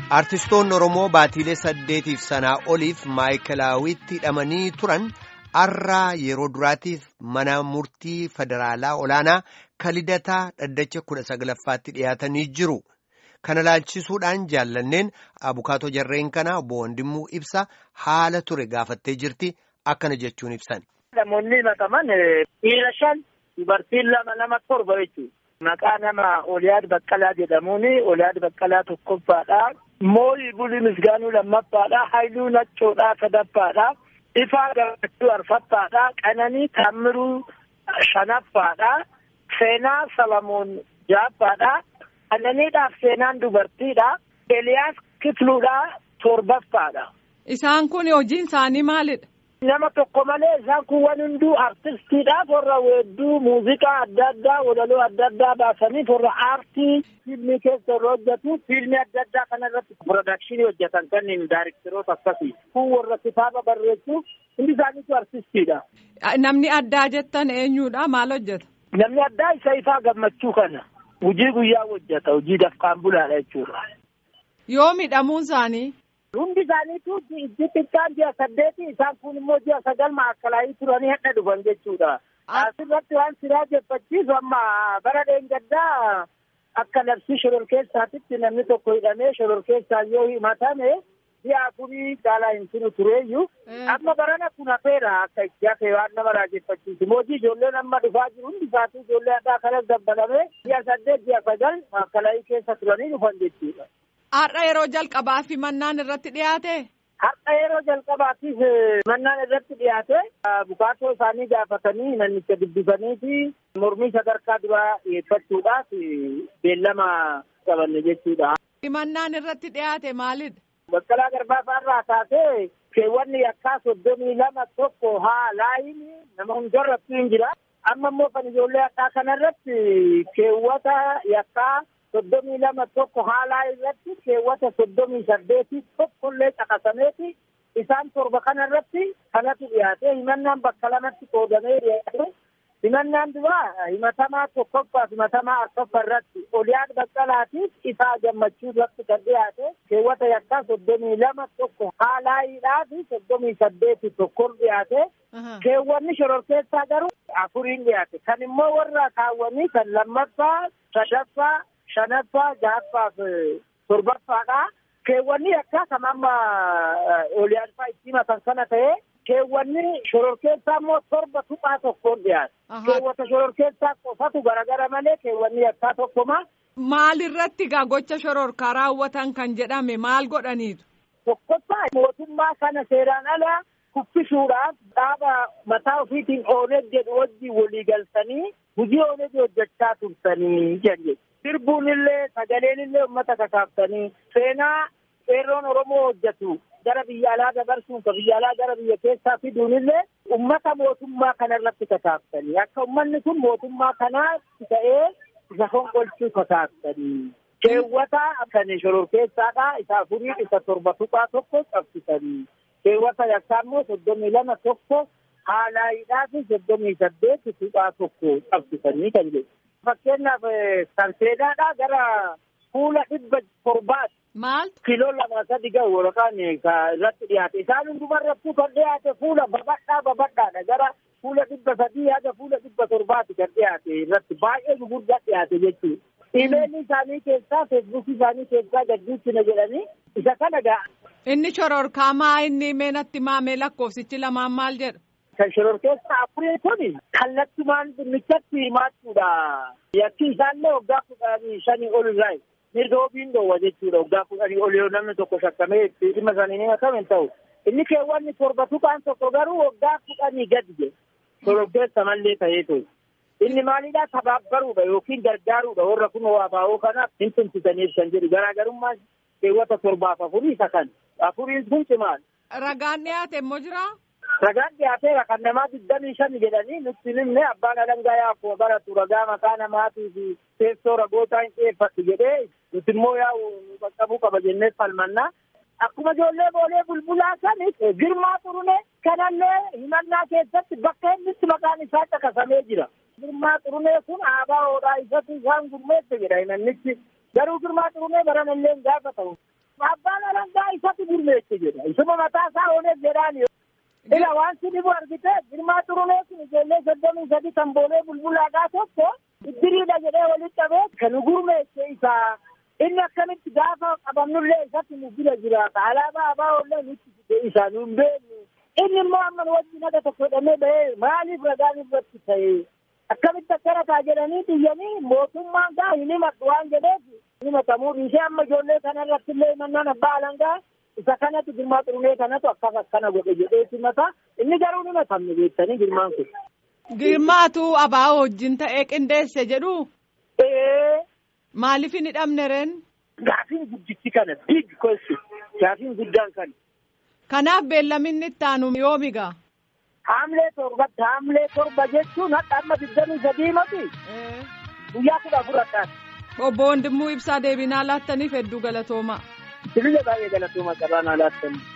Artistoonni Oromoo baatiilee saddeetiif sanaa oliif maayikilaawitti hidhamanii turan har'aa yeroo duraatiif mana murtii federaalaa olaanaa kalidataa dhaddacha kudha saglaffaatti dhiyaatanii jiru. Kana laalchisuudhaan jaallanneen abukaatoo jarreen kanaa obbo Wandimmuu ibsa haala ture gaafattee jirti akkana jechuun ibsan. Namoonni himataman dhiira shan dubartiin lama nama torba jechuudha. Maqaa nama Oliyaad Baqqalaa jedhamuun Oliyaad Baqqalaa tokkoffaadha. Mooyii Bulii Misgaanuu lammaffaadha. Haayiluu Naccoodhaa sadaffaadha. Ifaa Gammachuu arfaffaadha. Qananii Taammiruu shanaffaadha. Seenaa Salamoon ja'affaadha. Qananiidhaaf seenaan dubartiidha. Eliyaas Kifluudhaa torbaffaadha. Isaan kun hojiin isaanii maalidha? Nama tokko malee isaan kun waan hunduu artistiidhaaf warra weedduu muuziqaa adda addaa walaloo adda addaa baasaniif warra aartii fiilmii keessa yeroo hojjetu fiilmii adda addaa kanarratti piroodakshinii hojjetan kanneen daayirikteroota akkasii kun warra kitaaba barreessuu hundi isaaniitu artistiidha. Namni addaa jettan eenyudha maal hojjeta? Namni addaa isa ifaa gammachuu kana hojii guyyaa hojjeta hojii dafqaan bulaadha jechuudha. Yoo miidhamuun isaanii? Hundi isaaniitu xixiqqaan ji'a saddeeti isaan kun immoo ji'a sagal maakalaayii turanii hadha dhufan jechuudha. Asirratti waan siraa jeffachiisu amma bara dheengaddaa akka labsii shororkeessaatitti namni tokko hidhamee shororkeessaan yoo himatame ji'a afurii caalaa hin turu tureeyyuu amma barana kun hafeera akka itti hafe waan nama raajeffachiisu. Mootii ijoolleen amma dhufaa jiru hundi isaatu ijoollee addaa kanas dabbalamee ji'a saddeet ji'a sagal maakalaayii keessa turanii dhufan jechuudha. Har'a yeroo jalqabaaf mannaan irratti dhiyaate. Har'a yeroo jalqabaatiif mannaan irratti dhiyaate bukaatoo isaanii gaafatanii manicha dubbisanii fi mormii sadarkaa duraa dhiyeeffachuudhaaf beellama qabanne jechuudha. Mannaan irratti dhiyaate maalidha? Baqqalaa Garbaasaa irraa kaasee keewwanni yakkaa soddomii lama tokko haa laayin nama hundarratti hin jira. Amma immoo kan ijoollee yakkaa kanarratti keewwata yakkaa soddomii lama tokko haalaa irratti keewwata soddomii saddeetii tokkollee caqasameeti isaan torba kana irratti kanatu dhiyaate himannaan bakka lamatti qoodamee dhiyaate himannaan duraa himatamaa tokkoffaa himatamaa arfaffaa irratti oliyaan baqqalaatiif isaa gammachuu irratti kan dhiyaate keewwata yakkaa soddomii lama tokko haalaayiidhaa fi soddomii saddeetii tokkon dhiyaate keewwanni shororkeessaa garuu afuriin dhiyaate kan immoo warra kaawwanii kan lammaffaa sadaffaa shanaffaa jahaffaaf torbaffaadha. Keewwanni akka kan amma oliyaalfaa itti himatan kana ta'e keewwanni shororkeessaa immoo torba tuqaa tokkoon dhiyaate. Keewwata shororkeessaa qofatu garagara malee keewwanni akkaa tokkoma. Maalirratti gaa gocha shororkaa raawwatan kan jedhame maal godhaniitu? Tokkoffaa mootummaa kana seeraan ala kuffisuudhaaf dhaaba mataa ofiitiin ooneg jedhu wajjin walii galtanii hojii ooneg hojjechaa turtanii jedhe. sirbuun illee sagaleen illee uummata kakaaftanii seenaa qeerroon oromoo hojjetu gara biyya alaa dabarsuun ka biyya alaa gara biyya keessaa fiduun illee ummata mootummaa kana irratti kakaaftanii akka ummanni kun mootummaa kanaa ta'ee isa fonqolchuu kakaaftanii keewwata kan shororkeessaadha isa afurii isa torba tuqaa tokko qabsisanii keewwata yakkaa immoo soddomii lama tokko haalaayiidhaa fi soddomii saddeet tuqaa tokko qabsisanii kan jedhu. fakkeenyaaf kan seenaadhaa gara fuula dhibba torbaati. Maal? Kiiloo lama sadi gahu yookaan irratti dhiyaate. Isaan hundumarrattuu kan dhiyaate fuula babadhaa babadhaadha. Gara fuula dhibba sadii haga fuula dhibba torbaati kan dhiyaate irratti baay'ee guguddaa dhiyaate jechuudha. Imeelli isaanii keessaa feesbuukii isaanii keessaa gaddiichina jedhanii isa kana ga'a. Inni shororkaa maa inni meenatti maamee lakkoofsichi lamaan maal jedha? kan shororkeessa afurii kun kallattumaan dhimmichatti himaachuudha. Yakki isaallee waggaa kudhanii shanii ol irraa mirga ofiin dhoowwa jechuudha. Waggaa kudhanii ol yoo namni tokko shakkamee dhimma isaanii ni himatame hin ta'u. Inni keewwanni torba tuqaan tokko garuu waggaa kudhanii gadi jedhe. Shororkeessa mallee ta'ee ture. Inni maalidhaa tabaabbaruudha yookiin gargaaruudha warra kun waa baa'oo kanaaf hin tumsitaniif kan jedhu garaagarummaa keewwata torbaaf afurii isa kan. Afuriin kun cimaadha. Ragaan dhiyaate immoo jiraa? Ragaan dhiyaateera kan namaa digdamii shan jedhanii nutti himne abbaan alangaa yaa'u baratu ragaa maqaa namaatii fi teessoo ragootaa hin dhiyeeffatu jedhee nuti immoo yaa'u qaqqabuu qaba jennee falmannaa. Akkuma ijoollee boolee bulbulaa sanis girmaa xurune kanallee himannaa keessatti bakka innitti maqaan isaa caqasamee jira. Girmaa xurunee kun aabaa hoodhaa isatu isaan gurmeesse jedha himannichi. Garuu girmaa xurunee baranallee gaafa ta'u Abbaan alangaa isatti gurmeesse jedha. Isuma mataa isaa ooneef jedhaan Ila waan si dhibu argite girmaa xurunee sun ijoollee soddomii sadi kan boolee bulbulaagaa tokko iddiriidha jedhee walitti qabee kan gurmeesse isaa inni akkamitti gaafa qabannullee isatti nu bira jiraata alaabaa abaa'ollee nutti fide isaa nu hin beeknu inni immoo amma wajji naga tokko hidhamee bahee maaliif ragaan irratti ta'e akkamitti akkana taa jedhanii xiyyanii mootummaan gaa hin himadhu waan jedheef himatamuu dhiisee amma ijoollee kana irratti illee himannaan abbaa alangaa isa kanatu girmaa xurunee kanatu akkas akkana godhe jedheeti mata inni garuu ni matamne beektanii girmaan kun. Girmaatu abaa wajjin ta'ee qindeesse jedhu. Ee. Maaliif hin hidhamne reen? Gaafiin guddichi kana big question gaafiin guddaan kana. Kanaaf beellaminni itti aanu yoomi gaa? Haamlee torbatti haamlee torba jechuun hadha amma digdamii sadii mati. Guyyaa kudha afur akkaati. Obbo Wandimmoo Ibsaa deebinaa laattaniif hedduu galatoomaa. Bilisa baay'ee galatooma qabaan alaattanii.